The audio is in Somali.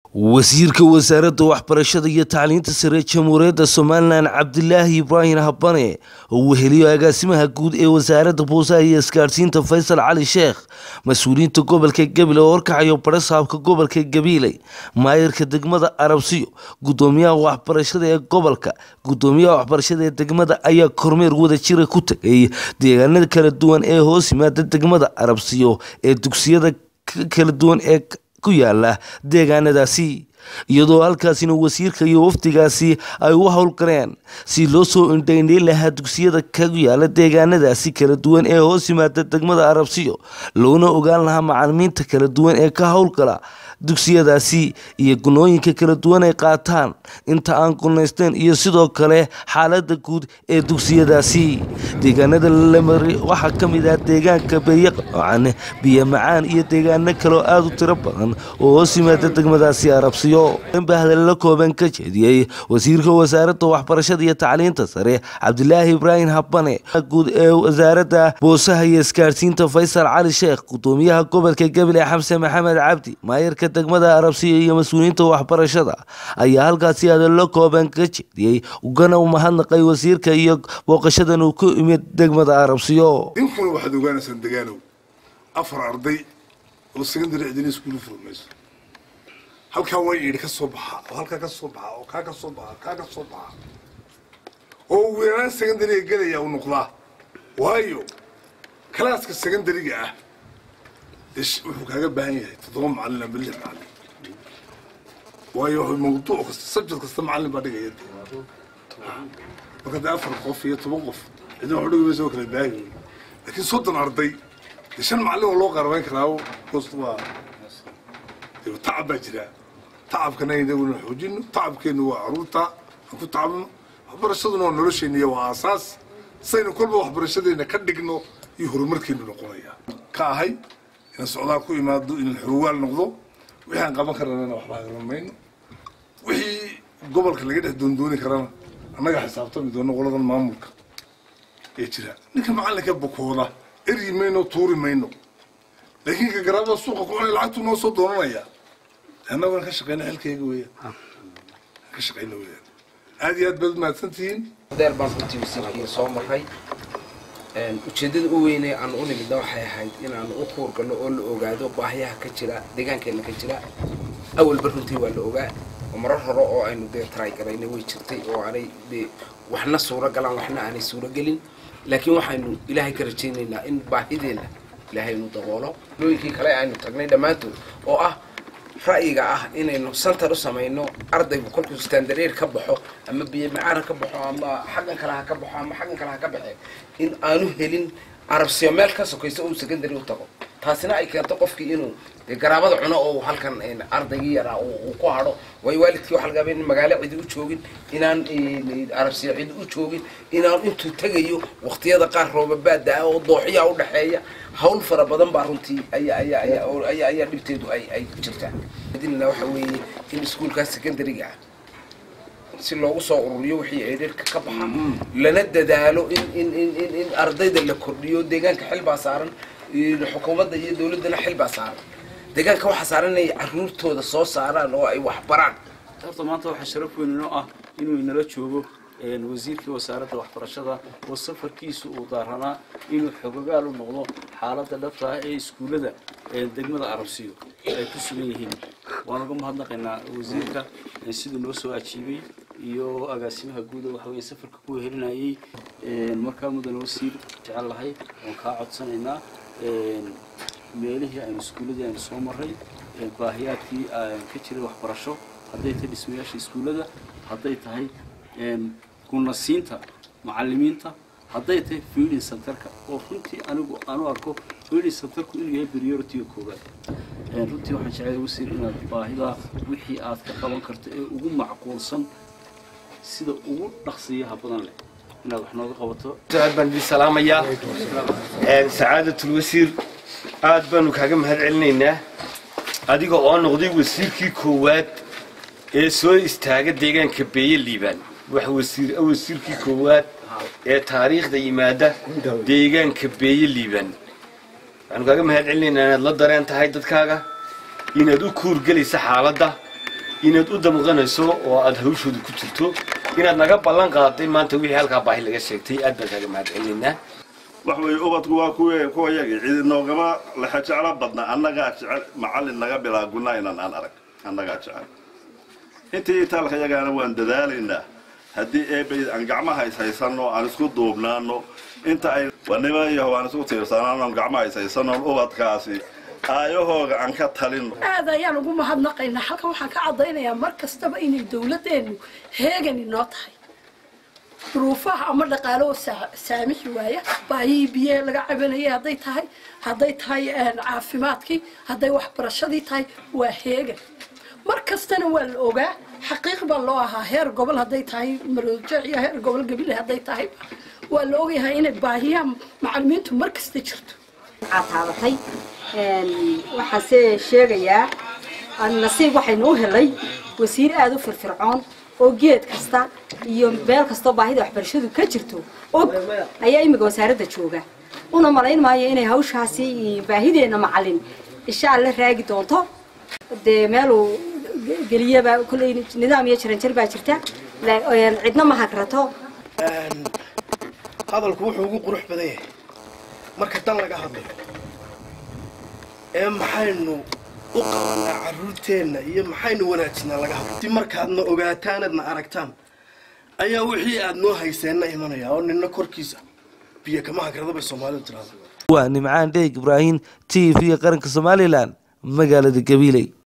wasiirka wasaaradda waxbarashada iyo tacliinta sare jamhuuriyadda somalilan cabdilaahi ibraahim habane oo weheliyo agaasimaha guud ee wasaaradda boosaha iyo isgaadhsiinta faysal cali sheekh mas-uuliyiinta gobolka gabiley oo horkacayo barasaabka gobolka gabiiley maayirka degmada arabsiyo gudoomiyaha waxbarashada ee gobolka gudoomiyaha waxbarashada ee degmada ayaa kormeer wadajira ku tegay deegaanada kala duwan ee hoos yimaada degmada arabsiyo ee dugsiyada kala duwan ee ku yaala deegaanadaasi iyadoo halkaasina wasiirka iyo wafdigaasi ay u howlgaleen si loo soo indhaindhayn lahaa dugsiyada kagu yaala deegaanadaasi kala duwan ee hoos yimaada degmada arabsiyo loona ogaan lahaa macalimiinta kala duwan ee ka howlgala dugsiyadaasi iyo gunooyinka kala duwan ay qaataan inta aan gunaysteen iyo sidoo kale xaalada guud ee dugsiyadaasi deegaanada lamari waxaa ka mid ah deegaanka beeyaqan biyo macaan iyo deegaano kaleo aada u tiro badan oo hoos yimaada degmadaasi arabsiyo ba hadallo kooban ka jeediyey wasiirka wasaaradda waxbarashada iyo tacliinta sare cabdilaahi ibraahim habane guud ee wasaaradda boosaha iyo isgaadhsiinta faysal cali sheekh gudoomiyaha gobolka gabiley xamse maxamed cabdi maayirka degmada arabsiya iyo mas-uuliyiinta waxbarashada ayaa halkaasi hadallo kooban ka jeediyey ugana u mahadnaqay wasiirka iyo booqashadan uu ku imid degmada arabsiyo inkuna waxaad ogaanaysaan degaanow afar arday oo secondary cidina iskuulu furmayso halkaa waa yidhi ka soo baxa oo halkaa ka soo baxa oo kaa ka soo baxa kaa ka soo baxa oo ugu yaraan secondariga gelaya uu noqdaa waayo kalaaska secondariga ah wuxuu kaaga baahan yahay toddoba macallin ama lix macallin waayo mawduuc kasta subject kasta macallin baa dhigaya marka dee afar qof iyo toban qof cidna wax dhigi maysa oo kala baahi laakiin soddon arday dee shan macallin oo loo qarabayn karaa gost waa tacab baa jira tacabkana inaguna xoojino tacabkeenu waa caruurta aan ku tacabno waxbarashaduna waa nolosheena waa aasaas saynu kolba waxbarashadeena ka dhigno iyo horumarkeenu noqonaya ka ahay inaan socdaal ku imaado inaan xoogaal noqdo wixii aan qaban karana waxba hagalan mayno wixii gobolka laga dhex doondooni karana annaga xisaabtami doono qoladan maamulka ee jira ninka macallinka bukooda eryi mayno tuuri mayno laakiin ka garaabada suuqa ku cunay lacagtuu noo soo doonanaya annaguna ka shaqeyna xilkayga weeyaan ka shaqeyna weeyaan aad iyo aad baad mahadsan tihiin deer baan runtii wasiirkii soo maray ujeeddada u weynee aan u nimidna waxay ahayd inaan u kuurgalno oo la ogaado baahiyaha ka jira deegaankeena ka jira awalba runtii waa la ogaa oo marar hore oo aynu dee taraygaraynay way jirtay oo aanay dee waxna suuro galaan waxna aanay suuro gelin laakiin waxaynu ilaahay ka rajaynaynaa in baahideenna ilaahay nu daboolo looyinkii kale aynu tagnay dhammaantood oo ah ra'yiga ah inaynu santar u samayno ardaygu kolkuu standareer ka baxo ama biyo macaana ka baxo ama xaggan kale ha ka baxo ama xaggan kale ha ka baxe in aanu helin arabsiyo meel ka sokayso uu secondary u tago taasina ay keento qofkii inuu garaabada cuno oo halkan ardaygii yaraa uu ku hadho waayo waalidkii waxa laga in magaalo cidi u joogin inaan arabsiyo cidi u joogin inaan intuu tegayo waqtiyada qaar roobabaada ah oo dooxyaa u dhexeeya hawl fara badan baa runtii ayaa ayaa ayaa ayaa ayaa dhibteedu ay ay ku jirtaa idinna waxa weeye in iskuulkaas secondary-ga ah si loogu soo ururiyo wixii eedheerka ka baxa lana dadaalo in in in in in ardayda la kordhiyo deegaanka xil baa saaran xukuumadda iyo dawladdana xil baa saaran deegaanka waxaa saaran inay caruurtooda soo saaraan oo ay wax baraan horta maanta waxaa sharaf weyn inoo ah inuu inala joogo wasiirkii wasaaradda waxbarashada oo safarkiisu uu daaranaa inuu xogogaal u noqdo xaaladda dhabta ah ee iskuullada degmada arabsiyo ay ku sugan yihiin waan uga mahadnaqaynaa wasiirka siduu noo soo ajiibay iyo agaasimaha guuda waxa weye safarka ku helinayay markaa mudane wasiir jecel lahay waan kaa codsanaynaa meelihii aynu iskuulladii aynu soo maray baahiyaadkii ka jiray waxbarasho hadday tahay dhismayaasha iskuullada hadday tahay gunasiinta macalimiinta hadday tahay feeding centerka oo runtii anigu aanu arko feeding centerku inuu yahay priority-ga koowaad runtii waxaan jeclay wasiir inaad baahida wixii aad ka qaban karto ee ugu macquulsan sida ugu dhaqsiyaha badan leh inaad wax nooga qabato aad baan idin salaamayaa sacaadatul wasiir aad baanu kaaga mahad celinaynaa adiga oo noqday wasiirkii koowaad ee soo istaaga deegaanka beeye liibaan wax wasiir wasiirkii koowaad ee taariikhda yimaada deegaanka beeye liibaan waxaanu kaaga mahad celinaynaa inaad la dareen tahay dadkaaga inaad u kuurgelaysa xaaladda inaad u damqanayso oo aad hawshooda ku jirto inaad naga ballan qaaday maanta wixii halkaa baahi laga sheegtay aad baan kaaga mahad celinaynaa wax weeye ubadku waa kuwe kuwa yagi cidi noogama lexa jeclo badna annagaa jecel macallin naga bilaa gunna inaan aan arag annagaa jecel intii itaalka yagaana waan dadaalaynaa haddii eebay aan gacmaha is haysanno aan isku duubnaano inta ay wanima yaho aan isku tiirsanaano aan gacmaha is haysanno ubadkaasi aayahooga aan ka talino aad ayaan ugu mahadnaqaynaa halkan waxaan ka caddaynayaa mar kastaba inay dawladdeenu heegan inoo tahay duruufaha ama dhaqaalo oo saa- saamixi waaya baahihii biyaha laga cabanayay hadday tahay hadday tahay caafimaadkii hadday waxbarashadii tahay waa heegan mar kastana waa la ogaa xaqiiq baa loo ahaa heer gobol hadday tahay maroojeec iyo heer gobol gabile hadday tahay waa la ogyahay inay baahiyaha macalimiintu mar kasta jirto taabatay waxaase sheegayaa nasiib waxaynu u helay wasiir aada u firfircoon oo geed kasta iyo meel kastoo baahida waxbarashadu ka jirto og ayaa imika wasaaradda jooga una malayn maayo inay hawshaasi baahideenna macalin insha alla raagi doonto dee meeluu geliyaba kolley nidaam iyo jaranjar baa jirta cidna ma hagrato hadalku wuxuu ugu qurux badan yahay marka dan laga hadlayo ee maxaynu u qabanaa carruurteenna iyo maxaynu wanaajinaa laga hadlo si markaadna ogaataanadna aragtaan ayaa wixii aad noo hayseenna imanaya oo nina korkiisa biyo kama hagrada bay soomaalidu tiraahda waa nimcaan dheeg ibraahim t v qaranka somalilan magaalada gabiley